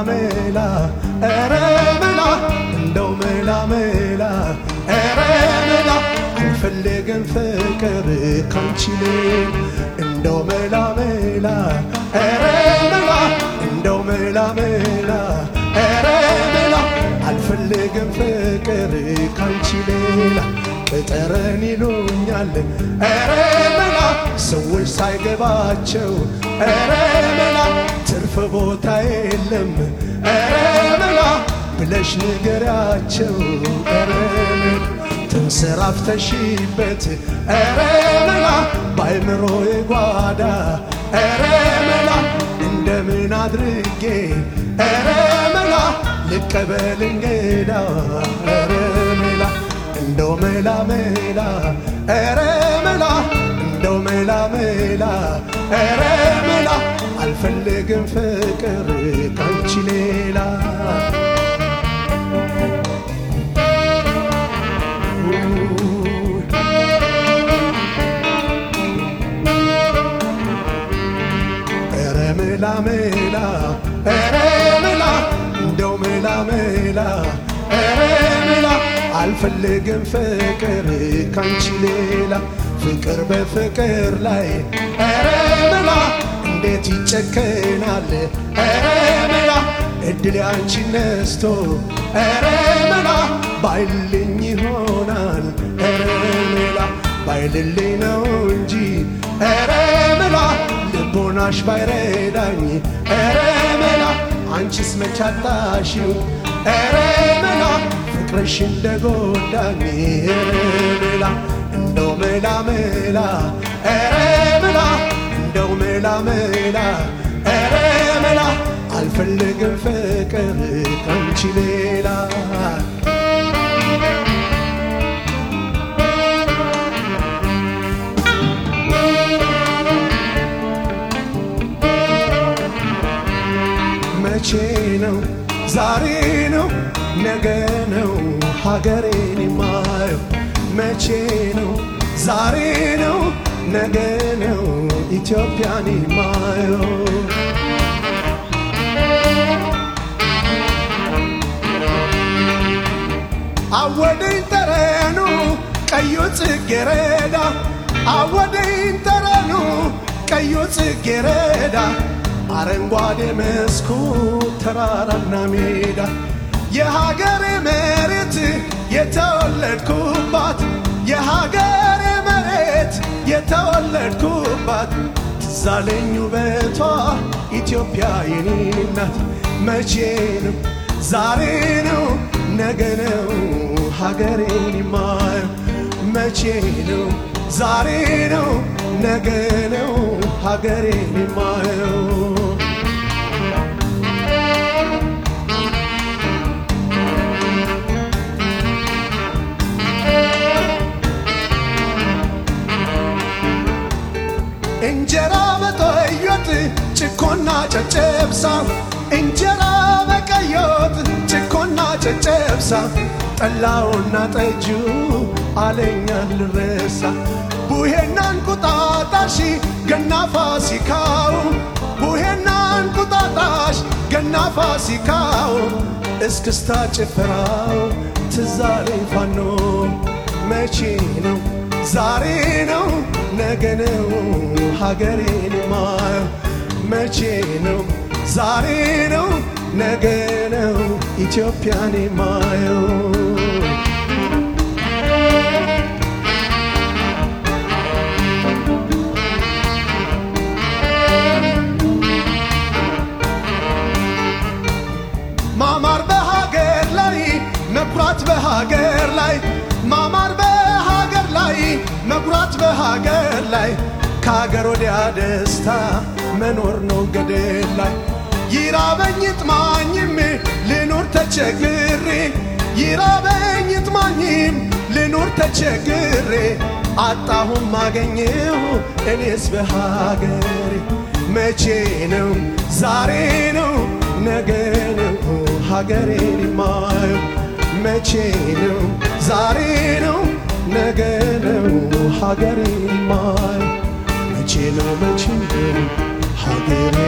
መላ ኧረ መላ እንደው መላ መላ ኧረ መላ አልፈልግም ፍቅር ካንቺ ሌላ እንደው መላ መላ ኧረ መላ እንደው መላ መላ ኧረ መላ አልፈልግም ፍቅር ካንቺ ሌላ ቅጠረን ይሉኛል ኧረ መላ ሰዎች ሳይገባቸው ኧረ መላ ትርፍ ቦታ የለም ኧረ መላ ብለሽ ንገሪያቸው ኧረ መላ ተንሰራፍተሽበት ኧረ መላ ባይምሮ ጓዳ ኧረ መላ እንደምን አድርጌ ኧረ መላ ልቀበል እንግዳ ኧረ መላ እንደው መላ መላ ኧረ መላ እንደው መላ መላ ኧረ መላ አልፈልግም ፍቅር ካንቺ ሌላ ኧረ መላ መላ ኧረ መላ እንደው መላ መላ ኧረ መላ አልፈልግም ፍቅር ካንቺ ሌላ ፍቅር በፍቅር ላይ ኧረ መላ እንዴት ይጨከናል ኧረ መላ እድል ያንቺ ነስቶ ኧረ መላ ባይልኝ ይሆናል ኧረ መላ ባይልልኝ ነው እንጂ ኧረ መላ ልቦናሽ ባይረዳኝ ኧረ መላ አንቺስ መቻጣሽው ኧረ መላ ፍቅርሽ እንደጎዳኝ ኧረ መላ እንደው መላ መላ ኧረ መላ እንደው መላ መላ ኧረ መላ አልፈልግም ፍቅር ካንቺ ሌላ መቼ ነው ዛሬ ነው ነገ ነው ሀገሬን የማየው መቼ ነው ዛሬ ነው ነገ ነው ኢትዮጵያን የማየው አወደኝ ጠረኑ ቀዩ ጽጌረዳ አወደኝ ጠረኑ ቀዩ ጽጌረዳ አረንጓዴ መስኩ ተራራና ሜዳ የሀገሬ መሬት የተወለድኩባት የሀገሬ መሬት የተወለድኩባት ትዛለኝ ውበቷ ኢትዮጵያ የኔ ናት። መቼ ነው ዛሬ ነው ነገ ነው ሀገሬን የማየው መቼ ነው ዛሬ ነው ነገ ነው ሀገሬን የማየው እንጀራ በቀዮት ጭኮና ጨጨብሳ እንጀራ በቀዮት ጭኮና ጨጨብሳ ጠላውና ጠጁ አለኛ ልረሳ ቡሄና እንቁጣጣሽ ገና ፋሲካው ቡሄና እንቁጣጣሽ ገና ፋሲካው እስክስታ ጭፈራው ትዛለኝ ፋኖ መቼ ነው ዛሬ ነው ነገ ነው ሀገሬን ማየው መቼ ነው ዛሬ ነው ነገ ነው ኢትዮጵያን ማየው ማማር በሀገር ላይ መኩራት በሀገር ላይ ማማር በሀገር ላይ መኩራት በሀገር ላይ ከሀገር ወዲያ ደስታ መኖር ነው ገደል ላይ ይራበኝ ጥማኝም ልኑር ተቸግሬ ይራበኝ ጥማኝም ልኑር ተቸግሬ አጣሁም አገኘሁ እኔስ በሀገሬ መቼ ነው ዛሬ ነው ነገ ነው ሀገሬን የማየው መቼ ነው ዛሬ ነው ነገ ነው ሀገሬን የማየው መቼ ነው መቼ ነው ሀገሬ